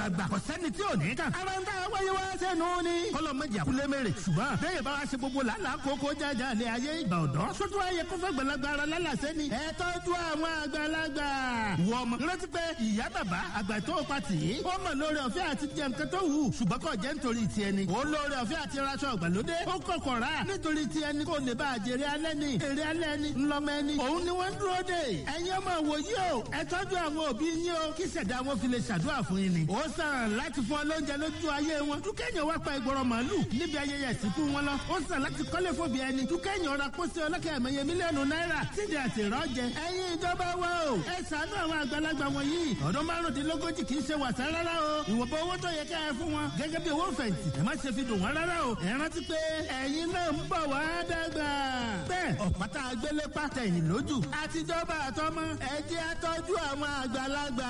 àgbà kò sẹ́ni tí ò ní kàn. ara ń tà wáyé wá sẹ́nu ni. kọ́lọ́ méjì àkúlé mèrè ṣùgbọ́n bẹ́ẹ̀ bá wá ṣe gbogbo làálàá kókó jájà ní ayé ìgbà ọ̀dọ́. sótú ayé kó fẹ́ gbẹ̀lagbà ara lálàsẹ́ ni. ẹ tọ́jú àwọn àgbàlagbà. wọ ọmọ rántí pé ìyá bàbá àgbà tó pa tì í. ó mọ̀ lórí ọ̀fẹ́ àti jẹ nǹkan tó wù ṣùgbọ́n kò jẹ́ nítorí tiẹ̀ ni. ó lórí ọ̀fẹ́ àti raṣọ ìgbàlódé. ó kọ̀kọ̀ rà nítorí tiẹ̀ ni kò lè bá àjèrè alẹ́ ni. èrè alẹ́ ni ńlọmọ ẹni. òun ni wọ́n ń dúró dè. ẹ̀yin ọmọ wòyí o ẹ tọ́jú àwọn òbí yín o kí ṣẹ̀dá wọn fi lè ṣàdúrà fún yín ni. ó sàn láti fún ọ lóúnjẹ lójú ayé wọn. dúkẹ́yìn wá pa ìgbọràn màálù níbi ayẹyẹ ìsìnkú wọn lọ. ó sàn láti kọ́lé fòbí ẹni. dúkẹ́yìn ọ̀rá pósí ọlọ́kẹ́ ẹ̀mẹ́yẹ mílíọ̀nù náírà sídìí àti ìrọ́jẹ. ẹ̀yin ìjọba wa o ẹ ṣàánú àwọn àgbàlagbà wọ̀nyí. ọdún márùndínlógójì kì í ṣe wàsá rárá o. ìwọ̀nba owó tó yẹ ká ẹ fún wọn gẹ́gẹ́ bí owó fẹ̀yìntì. ẹ má ṣe fi dùn wọn rárá o. ẹ rántí pé ẹ̀yin náà ń bọ̀ wá dàgbà. bẹ́ẹ̀ ọ̀pátá agbélé pàtẹ ìní lójú. àtijọba àtọmọ ẹ jẹ́ àtọ́jú àwọn àgbàlagbà.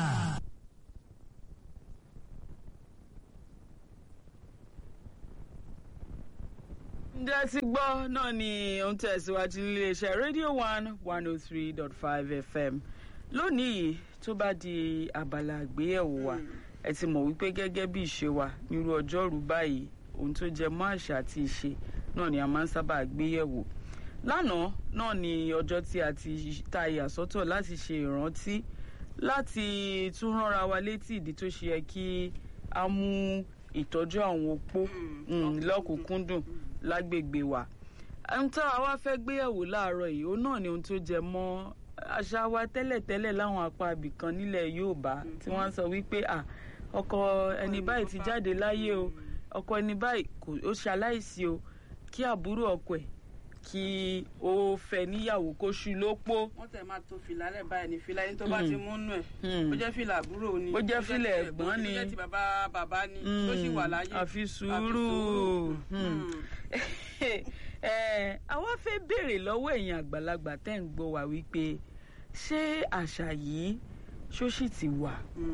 ǹjẹ́ ti gbọ́ náà ni ó ń tẹ̀síwájú níléeṣẹ́ rédíò one one oh three dot five fm lónìí tó bá di abala àgbéyẹ̀wò wa ẹ ti mọ̀ wípé gẹ́gẹ́ bí ìṣe wa nírú ọjọ́rú báyìí ohun tó jẹ mọ́ àṣà àti ìṣe náà ni a máa ń sábà gbéyẹ̀wò lánàá náà ni ọjọ́ tí a ti ta ìyàsọ́tọ̀ láti ṣe ìrántí láti tún ránra wa létí ìdí tó ṣe yẹ kí a mú ìtọ́jú àwọn opó lọ́kùnkúndùn lágbègbè wa ohun tí àwa fẹ́ gbéyẹ̀wò láàárọ̀ yìí òun náà ni ohun tó jẹ mọ́ àṣà wa tẹ́lẹ̀tẹ́lẹ̀ láwọn apá ibìkan nílẹ̀ Yorùbá tí wọ́n sọ wípé à ọkọ ẹni báyìí ti jáde láyé o ọkọ ẹni báyìí ó ṣaláìsí o kí àbúrò ọkọ ẹ̀ kí ó fẹ́ níyàwó kó ṣú lópó. wọ́n tẹ̀ máa to fìlà lẹ̀ báyìí ní fìlà yín tó bá ti mú nù ẹ̀ bó jẹ́ fìlà àbúrò ni bó jẹ́ fìlà ẹ̀gbọ́n ni bó jẹ́ ti bàbá bàbá ni tó sì wà láyé. àfi sùúrù àwa fẹ́ béèrè lọ́wọ́ ẹ̀yin àgbàlagbà tẹ́ ń gbọ́ wá wípé ṣé àṣà yìí ṣó sì ti wà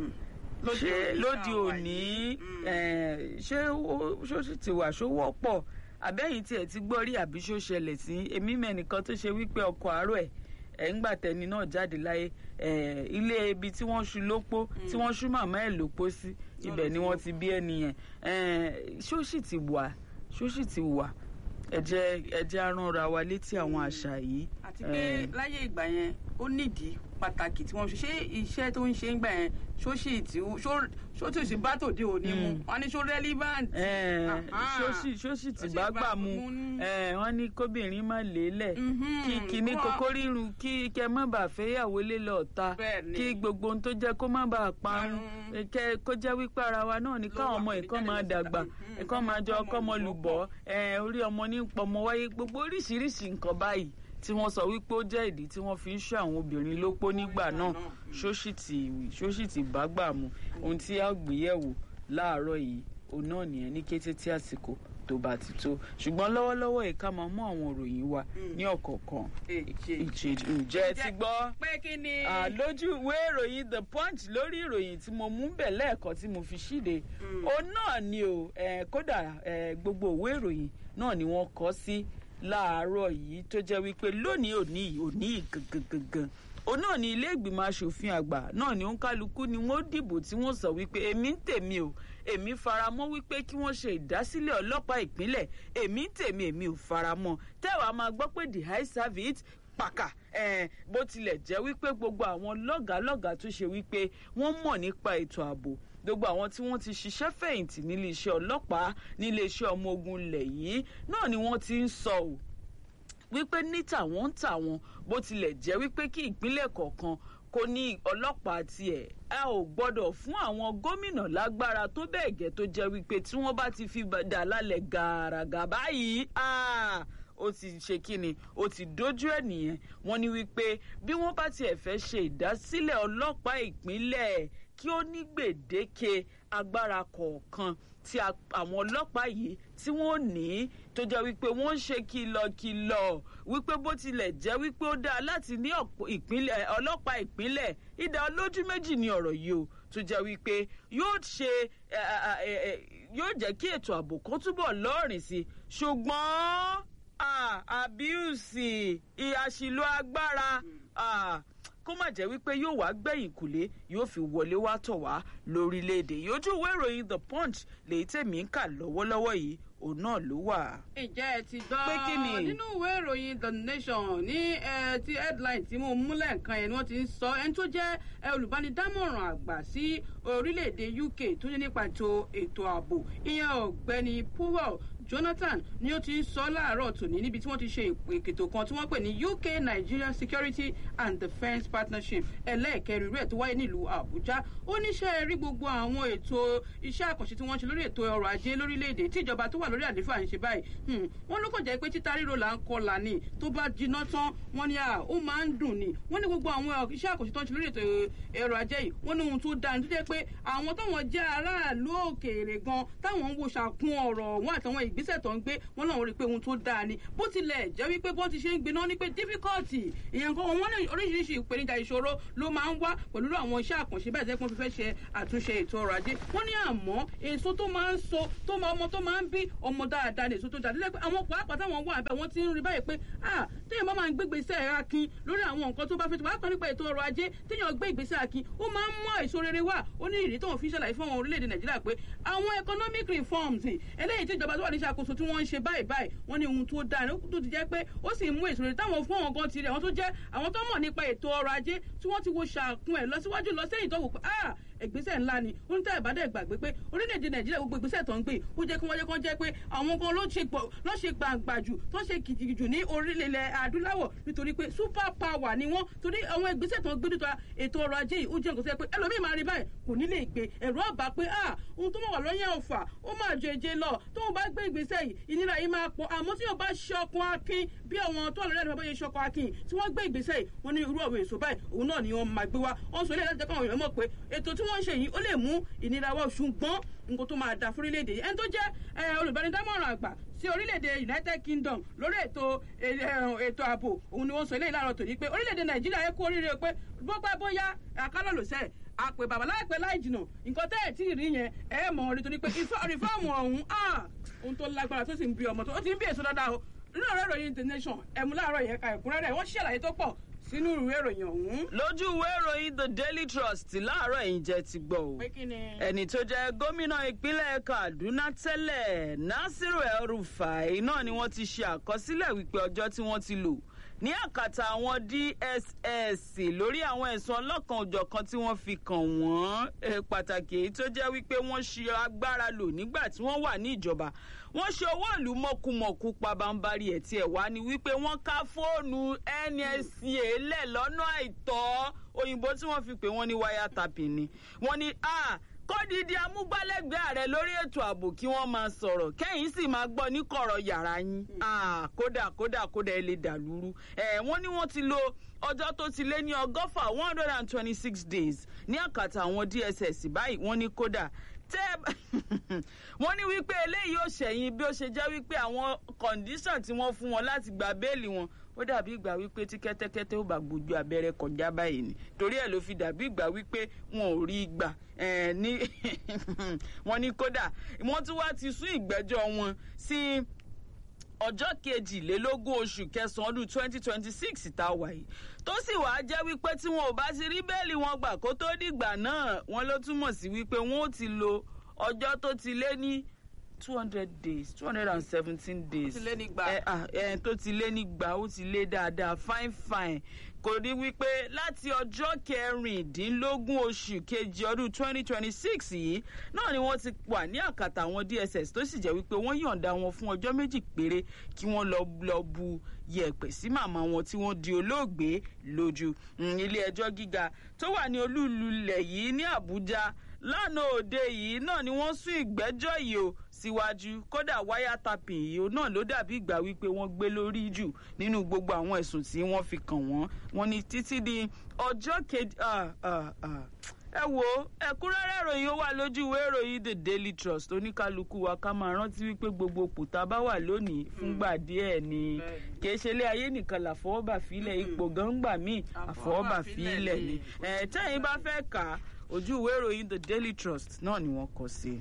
ṣé lóde òní ṣé ṣó sì ti wà ṣó wọ́pọ̀ àbẹ́yìn tí ẹ̀ ti gbọ́ rí àbí ṣó ṣẹlẹ̀ sí èmi mẹ́nìkan tó ṣe wípé ọkọ̀ àárọ̀ ẹ̀ ẹ̀ ń gbà tẹni náà jáde láyé ilé ibi tí wọ́n ṣu lópó tí wọ́n ṣú màmá ẹ̀ lópó sí ibẹ̀ ni wọ́n ti bí ẹni yẹn ṣó sì ti wà ṣó sì ti wà ẹ jẹ́ ẹ jẹ́ aránra wa létí àwọn àṣà yìí. àti pé láyé ìgbà yẹn ó nídìí pàtàkì tí wọ́n ṣe ṣé iṣẹ́ tó ń ṣe ń gbà yẹn ṣó sì tí ṣó tí ò sí bá tòde òní mu wọ́n ní ṣó relevant. ṣó sì tí bá gbà mu wọ́n ní kóbìnrin má lélẹ̀ kí kíní kókó rírun kí kẹ má bàa fẹ́yàwó lé lọ ta kí gbogbo ohun tó jẹ́ kó má bàa parun kẹ kó jẹ́ wípé ara wa náà ní káwọn ọmọ ẹ̀kọ́ máa dàgbà ẹ̀kọ́ máa jọ ọkọ́ ọmọ lùbọ́ orí ọmọ ní pọmọ wáyé gbogbo oríṣiríṣi nǹkan báyìí tí wọ́n sọ wípé ó jẹ́ ìdí tí wọ́n fi ń ṣọ́ àwọn obìnrin lópó nígbà náà ṣóṣì tì bá gbà mu ohun tí a gbéyẹ̀wò láàárọ̀ yìí òun náà nìyẹn ní kété tí àsìkò tó bá ti tó ṣùgbọ́n lọ́wọ́lọ́wọ́ yìí ká máa mú àwọn òròyìn wa ní ọ̀kọ̀ọ̀kan ǹjẹ́ ti gbọ́ lójú ìwé ìròyìn the punch lórí ìròyìn tí mo mú bẹ̀ lẹ́ẹ̀kan tí mo fi ṣíde òun náà ni o kódà gbogbo ìwé ìròyìn náà ni wọ́n kọ sí láàárọ̀ yìí tó jẹ́ wípé lónìí òní òní gangan òun náà ni ilé ìgbìmọ̀ asòfin àgbà náà ni òǹkálukú ni wọ́n dìbò tí wọ́n sọ wípé èmi ń tèmi o èmi faramọ́ wípé kí wọ́n ṣe ìdásílẹ̀ ọlọ́pàá ìpínlẹ̀ èmi ń tèmi èmi ò faramọ́ tẹ́wàá máa gbọ́ pé the high service pàkà eh, bó tilẹ̀ jẹ́ wípé gbogbo àwọn lọ́gàálọ́gàá tó ṣe wípé wọ́n mọ̀ nípa ètò ààbò gbogbo àwọn tí wọ́n ti ṣiṣẹ́ fẹ̀yìntì nílé iṣẹ́ ọlọ́pàá nílé iṣẹ́ ọmọ ogun ilẹ̀ yìí náà ni wọ́n ti ń sọ ò wípé ní tàwọn ń tàwọn bó tilẹ̀ jẹ́ wípé kí ìpínlẹ̀ kọ̀ọ̀kan kò ní ọlọ́pàá tiẹ̀ ẹ ò gbọ́dọ̀ fún àwọn gómìnà lágbára tó bẹ́ẹ̀ gẹ́ tó jẹ́ wípé tí wọ́n bá ti fi dà lálẹ́ gàràgà báyìí ó ti ṣe kíni ó ti dojú ẹ̀ nìyẹn wọ́n ní wípé bí wọ́n bá tiẹ̀ fẹ́ ṣe ìdásílẹ̀ ọlọ́pàá ìpínlẹ̀ kí ó ní gbèdéke agbára kọ̀ọ̀kan tí àwọn ọlọ́pàá yìí tí wọ́n ní tó jẹ́ wípé wọ́n ń ṣe kìlọ̀kìlọ̀ wípé bó tilẹ̀ jẹ́ wípé ó dáa láti ní ọlọ́pàá ìpínlẹ̀ ìdá olójú méjì ní ọ̀rọ̀ yìí o tó jẹ́ wípé yóò ṣe yóò jẹ́ kí ètò ààbò kan túbọ̀ lọ́ọ̀rìn sí i ṣùgbọ́n àbíùsì ìyàṣìlò agbára kó má jẹ́ wípé yóò wá gbẹ̀yìn kùlé yóò fi wọlé wá tọ̀ wá lórílẹ̀‐èdè yìí ojú ìwé ìròyìn the punch lèyí tèmi ń kà lọ́wọ́lọ́wọ́ yìí òun náà ló wà. ǹjẹ́ ẹ ti gbọ́ Pé kí ni? nínú ìwé ìròyìn the nation ní ẹ, ti headline tí mo mú lẹ́ẹ̀kan yẹn ni wọ́n ti ń sọ ẹni tó jẹ́ ẹ, olùbánidámọ̀ràn àgbà sí orílẹ̀-èdè uk tó ní nípa ètò ètò ààbò ìyẹn ọ̀gbẹ́ni powell jonathan ni ó ti ń sọ láàárọ̀ tòní níbi tí wọ́n ti ṣe ìpèkètò kan tí wọ́n pè ní uk nigeria security and defence partnership ẹlẹ́ẹ̀kẹrin rẹ̀ tó wáyé nílùú àbújá ó níṣẹ́ rí gbogbo àwọn ètò iṣẹ́ àkànṣe tí wọ́n ṣe lórí ètò ọrọ̀ ajé lórílẹ̀‐èdè tí ìjọba tó wà lórí àlééfà ń ṣe báyìí Hmm, wọ́n ló kàn jẹ́ pé títa ríro là ń kọlà ni tó bá jiná tán wọ́n ní à ó máa ń dùn ni wọ́n ní gbogbo àwọn iṣẹ́ àkànṣe tó ń ṣe lórí ètò ọrọ̀ ajé yìí wọ́n ní ohun tó dáa ní tó jẹ́ pé àwọn táwọn jẹ́ aráàlú òkèèrè gan táwọn ń wo ṣàkún ọ̀rọ̀ wọn àtàwọn ìgbésẹ̀ tó ń gbé wọ́n náà rí i pé ohun tó dáa ni bó tilẹ̀ jẹ́ wípé bó ti ṣe ń gbiná ní pé difficulty ìyẹn kan wọ́n ní oríṣiríṣi ìpèníjà ìṣòro ló máa ń wá pẹ̀lú àwọn iṣẹ́ àkànṣe bẹ́ẹ̀ tẹ́ pé wọ́n fi fẹ́ ṣe àtúnṣe ètò ọrọ̀ ajé wọ́n ní àmọ́ èso tó máa ń so tó máa ọmọ tó máa ń bí ọmọ dáadáa ní èso tó dáadáa lẹ́pẹ́ àwọn pàápàá táwọn wà bẹ́ẹ̀ wọ́n ti ń rí báyìí pé ah téèyàn bá máa ń gbé ìgbésẹ̀ akin lórí àwọn nǹkan tó bá fẹ́ tó bá kàn nípa ètò ọrọ̀ ajé téèyàn gbé ìgbésẹ̀ akin ó máa ń mú èso rere wá ó ní ìrírí tóun fi ṣàlàyé fún àwọn orílẹ̀-èdè nàìjíríà pé àwọn economic reforms eléyìí tí ìjọba tó wà ní ìṣàkóso tí wọ́n ń ṣe báyìí báyìí wọ́n ní ohun tó dáa ní tó ti jẹ́ pé ó sì mú èso rere táwọn fún àwọn gan tirẹ̀ àwọn tó jẹ́ àwọn tó mọ̀ nípa ètò ọrọ̀ ajé tí wọ́n ti wo ṣàkun ẹ̀ lọ síwájú lọ sẹ́yìn tó wò pé ah ìgbésẹ̀ ńlá ni ó ní tẹ́ ìbádẹ́ gbàgbé pé orílẹ̀-èdè nàìjíríà gbogbo ìgbésẹ̀ tó ń gbé ó jẹ́ kí wọ́n jẹ́ kí wọ́n jẹ́ pé àwọn kan ló ṣe gbọ̀ ló ṣe gbàǹgbà jù tó ṣe kìjìkì jù ní orílẹ̀ adúláwọ̀ nítorí pé super power ni wọ́n torí àwọn ìgbésẹ̀ tó ń gbé nítorí ètò ọrọ̀ ajé yìí ó jẹ́ nǹkan tó yẹ pé ẹlòmíì máa rí báyìí kò ní lè gbé ẹ̀rọ ọ̀bà pé ah ohun tó mọ̀ wà lọ́yẹ̀ ọ̀fà ó máa jẹ èjè lọ tóun bá gbé ìgbésẹ̀ yìí ìnira yìí máa pọ̀ àmọ́ tí yóò bá ṣọkun akin bí àwọn tó wà lórí ẹ̀rọ bá yẹ ṣọkun akin tí wọ́n gbé ìgbésẹ̀ yìí wọ́n ní irú àwọn èso báyìí òun náà ni wọ́n máa gbé wá wọ́n sọ ilé láti jẹ́ káwọn èèyàn mọ̀ pé ètò tí wọ́n ń ṣe yìí ó lè mú ìnira wá ṣùgbọ́n nǹkan tó máa dà fún orílẹ̀-èdè yìí ẹni tó jẹ́ eh, olùbánidámọ̀ràn àgbà sí orílẹ̀-èdè united kingdom lórí ètò eh, eh, ètò ààbò òun ni wọ́n sọ eléyìí láàárọ̀ tòní pé orílẹ̀-èdè nàìjíríà yẹ kó oríire pé bọ́pẹ́ bóyá àkálọ̀ ló sẹ́ẹ̀ àpè bàbá láìpẹ́ láì jìnà nǹkan tẹ́ ẹ̀ tí ì rí yẹn ẹ̀ mọ̀ ọ́ nítorí pé rìfọ́ọ̀mù ọ̀hún ah, ohun tó lágbára tó sì ń bí ọmọ tó ó ti ń bí èso dáadáa o nínú ọ̀rẹ́ ìròyìn the nation ẹ̀mú láàárọ̀ yẹn ka ẹ̀kúnrẹ́rẹ́ wọ́n ṣàlàyé tó pọ̀ sínú ìwé ìròyìn ọ̀hún. lójú ìwé ìròyìn the daily trust láàárọ̀ ẹ̀yìn jẹ́ ti gbọ́ o pé kí ni. ẹni tó jẹ́ gómìnà ìpínlẹ̀ kaduna tẹ́lẹ̀ nasiru el-rufai náà ni wọ́n ti ṣe àkọsílẹ̀ wípé ọjọ́ tí wọ́n ti lò ní àkàtà àwọn dss lórí àwọn ẹ̀sùn ọlọ́kan òjọ̀kan tí wọ́n fi kàn wọ́n eh, pàtàkì èyí tó jẹ́ wípé wọ́n ṣe agbára lò nígbà tí wọ́n wà ní ìjọba wọ́n ṣe owó ìlú mọ̀kùmọ̀kù pabambarì ẹ̀ tí ẹ̀ wá ni wípé wọ́n ká fóònù nsca lẹ̀ lọ́nà àìtọ́ òyìnbó tí wọ́n fi pè wọ́n ní wáyà tapping ni wọ́n ní ah kọ́dìdì amúgbálẹ́gbẹ̀ẹ́ ààrẹ lórí ètò ààbò kí wọ́n máa sọ̀rọ̀ kẹ́yìn sì máa gbọ́ ní kọ̀rọ̀ yàrá yín Ah, kódà kódà kódà ẹ lè dàlúrú ẹ̀ wọ́n ní wọ́n ti lo ọjọ́ tó ti lé ní ọgọ́fà one hundred and twenty six days ní àkàtà àwọn dss báyìí wọ́n ní kódà tẹ́ wọ́n ní wípé eléyìí ò ṣẹ̀yìn bí ó ṣe jẹ́ wípé àwọn kọ̀ǹdíṣàn tí wọ́n fún wọn láti gba béèlì wọn ó dàbí ìgbà wípé tí kẹ́tẹ́kẹ́tẹ́ ó bá gbójú abẹ́rẹ́ kọjá báyìí ni torí ẹ̀ ló fi dàbí ìgbà wípé wọn ò rí i gbà ẹ̀ ní wọ́n ní kódà wọ́n tún wá ti sún ìgbẹ́jọ́ wọn sí ọjọ́ kejìlélógún oṣù kẹsàn-án ọdún twenty twenty six tá a wà yìí tó sì wàá jẹ́ wípé tí wọn ò bá ti rí bẹ́ẹ̀lì wọn gbà kó tó dìgbà náà wọn ló túmọ̀ sí wípé wọn ò ti lo ọjọ́ tó ti lé ní two hundred days two hundred and seventeen days ti lé nígbà. ẹ à ẹ tó ti lé nígbà ó ti lé dáadáa fine fine kò rí wípé láti ọjọ́ kẹrìndínlógún oṣù kejì ọdún twenty twenty six yìí náà ni wọ́n ti wà ní àkàtà àwọn dss tó sì jẹ́ wípé wọ́n yọ̀ǹda wọn fún ọjọ́ méjì péré kí wọ́n lọ lọ bu yẹ̀pẹ̀ sí màmá wọn tí wọ́n di olóògbé lójú Mm, ilé ẹjọ́ gíga tó wà ní olúùlú ilẹ̀ yìí ní àbújá lánàá òde yìí náà ni wọ́n sún ìgbẹ́jọ́ yìí o síwájú kódà wáyà tapìn yìí o náà ló dàbí ìgbà wípé wọ́n gbé lórí jù nínú gbogbo àwọn ẹ̀sùn tí wọ́n fi kàn wọ́n wọ́n ní títí di ọjọ́ kejì ah, ah, ah. ẹ wo ẹ̀kúnrẹ́rẹ́ ìròyìn ó wà lójú ìwé ìròyìn the daily trust oníkálukú wa ká máa rántí wípé gbogbo pòtá bá wà lónìí fúngbà díẹ̀ ni Bẹ́ẹ̀ni. kìí ṣe ilé ayé nìkan làfọwọ́bà fílẹ̀ ipò gangba míì àfọwọ́bà fílẹ̀ ni ẹ̀ tẹ́yìn bá fẹ́ kà á ojú ìwé ìròyìn the daily trust náà ni wọ́n kọ sí.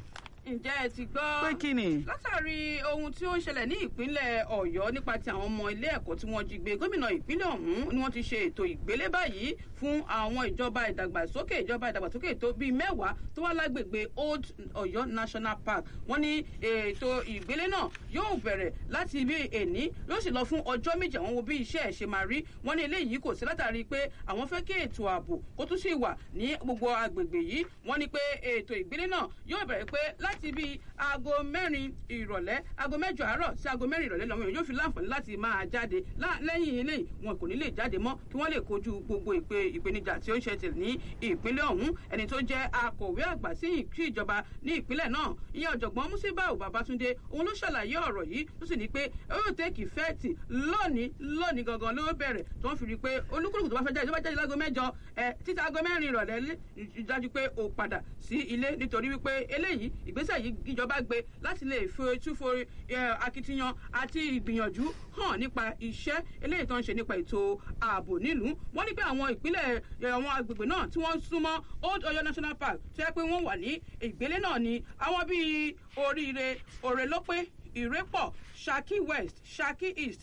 ǹjẹ́ ẹ ti gbọ́. pé kí ni. látàrí ohun tí ó ń ṣẹlẹ̀ ní ìpínlẹ̀ ọ̀yọ́ nípa ti àwọn ọmọ ilé ẹ̀kọ́ tí wọ́n jí gbé gómìnà ìpínlẹ̀ ọ̀hún ni wọ́n ti ṣe ètò ìgbélé báyìí fún àwọn ìjọba ìdàgbàsókè ìjọba ìdàgbàsókè tó bíi mẹ́wàá tó wá lágbègbè old ọ̀yọ́ national park wọ́n ní ètò ìgbélé náà yóò bẹ̀rẹ̀ láti ibi èní yóò sì lọ fún ọjọ́ méjì àwọn wo bí iṣẹ́ ẹ̀ ṣe máa rí wọ́n ní eléyìí kò sí látàrí pé àwọn fẹ́ kí ètò ààbò kó tún sì wà ní gbogbo agbègbè yìí wọ́n ní pé ètò ìgbélé náà yóò bẹ̀rẹ̀ pé láti bí aago mẹ́rin ìrọ̀lẹ́ aago mẹ́jọ àárọ̀ sí aago mẹ́rin ìrọ̀lẹ́ lọ́wọ́ yóò fi láǹfààní láti máa jáde lẹ́yìn eléyìí wọn kò ní lè jáde mọ́ kí wọ́n lè kojú gbogbo ìpè ìpèníjà tí ó ń ṣẹlẹ̀ ní ìpínlẹ̀ ọ̀hún ẹni tó jẹ́ akọ̀wé àgbà sí ìjọba ní ìpínlẹ̀ náà ìyẹn ọ̀jọ̀gbọ́n musibau babatunde òun ló ṣàlàyé ọ̀rọ̀ yìí tó sì ní pé ó yóò tẹ́kì fẹ́ẹ̀tì lónìí lónìí gangan ló bẹ̀rẹ̀ tó ń fi rí i pé olúkúlùkù tó bá fẹ́ jáde tó bá jáde láago mẹ́jọ ẹ títí aago mẹ́rin ìrọ̀lẹ́ dájú pé ó padà sí ilé nítorí wípé eléyìí ìgbésẹ̀ yìí ìjọba gbé láti lè fi túfo akitiyan àti ìgbìyànjú hàn nípa iṣẹ́ eléyìí tó ń ṣe nípa ètò ààbò nílùú wọ́n ní pé àwọn ìpínlẹ̀ àwọn agbègbè náà tí wọ́n súnmọ́ old oyo national park tó yẹ pé wọ́n wà ní ìgbélé náà ni àwọn bíi oríire òrèlópé ìrépọ̀ Shaki West Shaki East